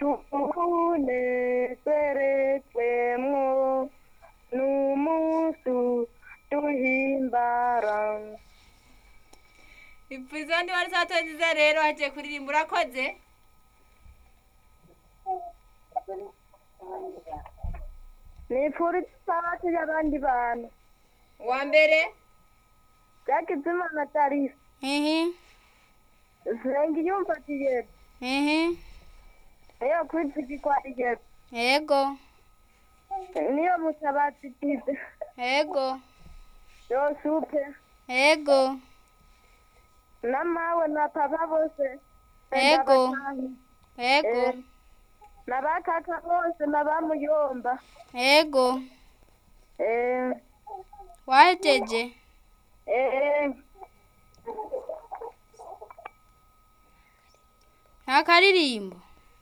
tunezeretswemwo n'umusu duhimbara izo ndi wari sato nziza rero hagiye kuririmba urakoze nipfura isabato y'abandi bantu uwa mbere byagize imana tarisa ehe senga iyumva kigero ehe niyo kwizigirwa igero ego niyo mutabazi tize ego yosupe ego na mawe na papa bose Ego. ndabatahi. ego Eh, na bakaka bose na bamuyomba ego eh wahejeje eh nta karirimbo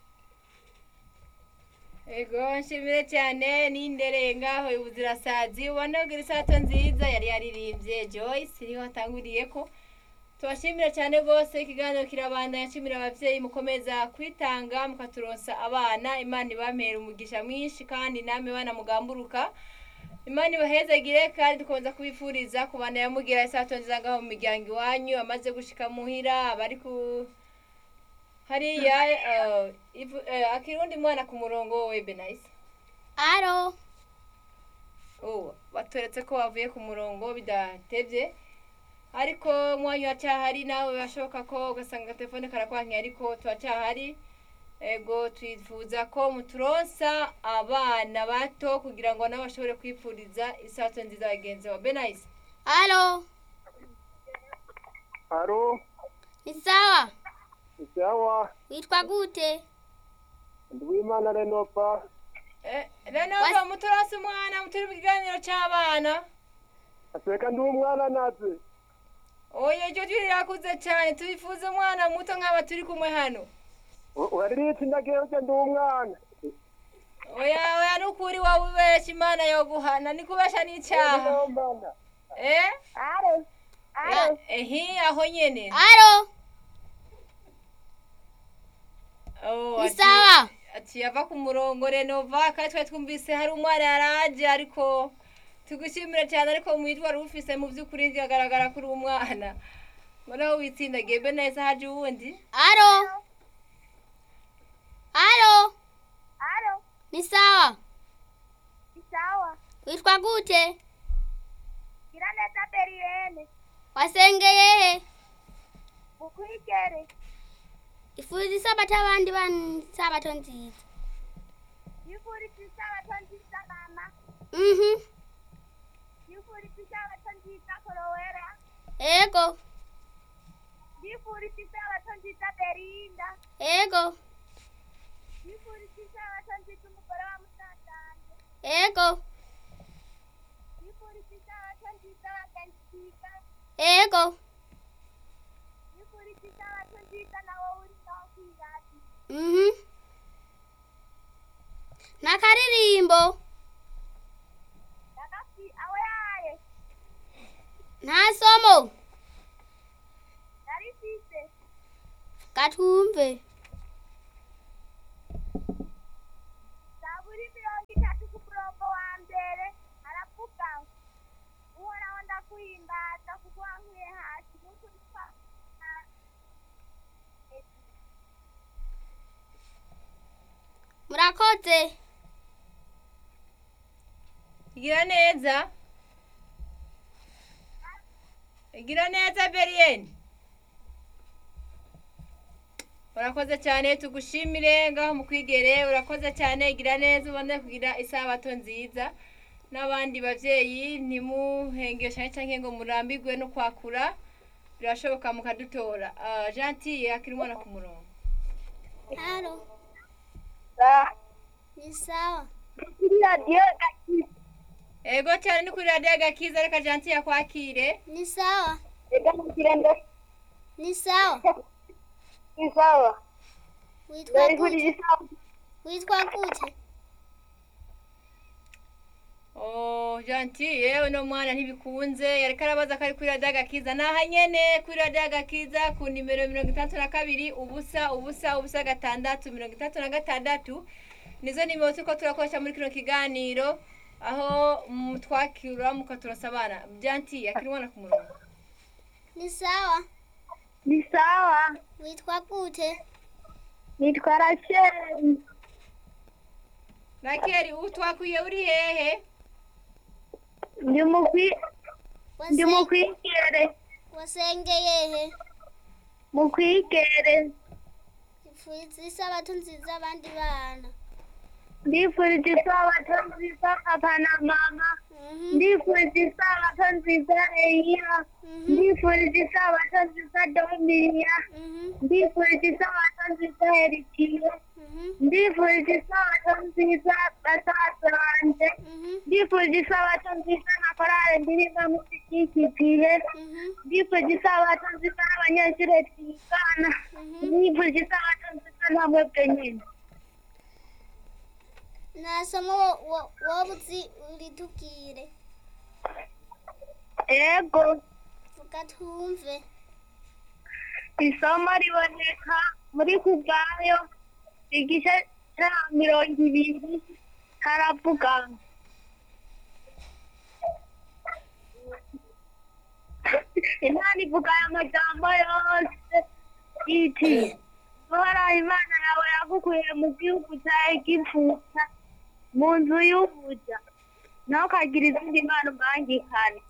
ego nshimire cyane n'indereye ngaho ubuzirasazi ubona ko isato nziza yari yaririmbye joyce niho atanguriye ko tubashimira cyane rwose ikiganiro kirabandanya nshimira ababyeyi mukomeza kwitanga mukaturonsa abana imana ibamera umugisha mwinshi kandi namwe bana mugamburuka imana ibahezagire kandi dukomeza kubifuriza kubana yamugira isato nziza ngaho mu miryango iwanyu amaze gushika muhira abari ku hariya eh, ivu- eh, akirundi mwana ku murongo we benayisi aro ubu baturetse ko bavuye ku murongo bidatebye ariko umwanya uracyahari nawe birashoboka ko ugasanga agatelefone karakwankiye ariko turacyahari ego twifuza ko muturonsa abana bato kugira ngo nabo bashobore kwipfuriza isato nziza bagenzi ba benayisi aro Haro, ni sawa sawa, witwa gute Ndwimana Renova, rero Was- muturonse umwana muturi mu kiganiro cy'abana aseka ndi umwana naze. oya iryo jwi rirakuze cyane tubifuza umwana muto nk'aba turi kumwe hano Wariritse ndagiye uje ndi umwana. oya oya nukuri wowe ubeshya imana yoguhana ni kubesha n'icyaha Ndumana. eh aro aro ehi aho nyene aro Oh, ni ati- sawa ati yava ku murongo renova kandi twari twumvise hari umwana yaraje ariko tugushimira cyane ariko mwitwa wari ufise mu by'ukuri biragaragara ko uri umwana noneho witsindagiye be neza haje uwundi aro aro aro ni sawa isawa witwa gute gira neza beriyene wasengeye he bukwigere ifuza isabato abandi bana isabato nziza yifurije isabato nziza mama mhm yifurije isabato nziza korowera ego yifurije isabato nziza berinda ego yifurije isabato nziza umugore wa musazanje ego yifurije isabato nziza bagenziga ego yifurije isabato nziza nawe uri ngaho kwiradi mhm nta karirimbo nagafi aho yaye nta somo narifise gatumve zaburi mirongo itatu ku murongo wa mbere aravuga ngo uhoraho ndakuhimbaza kuko wankuye hasi n'ukuri kwa murakoze gira neza gira neza beriyeni urakoze cyane tugushimire ngaho mu kwigere urakoze cyane gira neza ubone kugira isabato nziza n'abandi babyeyi ntimuhengeshe cyangwa ngo murambirwe no kwakura birashoboka mukadutora Ah, gentille akiri umwana ku murongo haro ni sawa kuri radiyo gakiza ego cyane ni kuri radiyo gakiza reka gentille yakwakire ni sawa reka mugire ndo ni sawa isawa witwa narifurije gute isawa witwa gute Oh, gentil yewe no mwana ntibikunze yariko arabaza ko ari kuri radiyo agakiza naha nyene kuri radiyo agakiza ku nimero mirongo itandatu na kabiri ubusa ubusa ubusa gatandatu mirongo itandatu na gatandatu nizo nimero turiko turakoresha muri kino kiganiro aho mutwakira mukaturasabana gentil akiri umwana ku murongo ni sawa ni sawa witwa gute nitwa rasheli rakeri utwakwiye uri hehe ndi mukwi ndi Wase- mukwigere wasengeye he mukwigere ipfuza isabato nziza abandi bana ndifurije isabato nziza papa na mama Mhm, ndifurije isabato nziza eya mhm, ndifurije isabato nziza dominiya mhm, ndifurije isabato nziza herikiye mhm, ndifurije isabato nziza basaza banje mhm, ndifurije isabato nziza na korale ndirimba muzikikipiye mhm, ndifurije isabato nziza n'abanyeshuri twigana mhm. ndifurije isabato nziza na mwebwe nyine nta somo wo- wo- woba uzi uritubwire ego vuga twumve isomo riboneka muri kuvayo igice cya mirongo ibiri haravuga ngo imana ivuga aya majambo yose iti uhoraho imana yawe yagukuye mu gihugu cya egiputa mu nzu y'ubuja ntukagire izindi mana ubangikane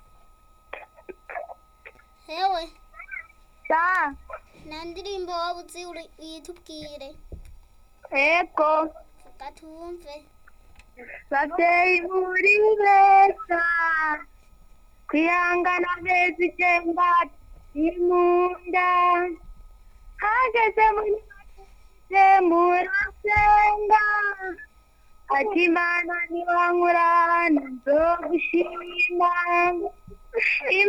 hewe sa nta ndirimbo woba uzi uri- uyitubwire ego vuga twumve babyeyi muri beza kwihangana amezi icyenda imunda hageze muri make murasenga ati imana niwankurana nzogushima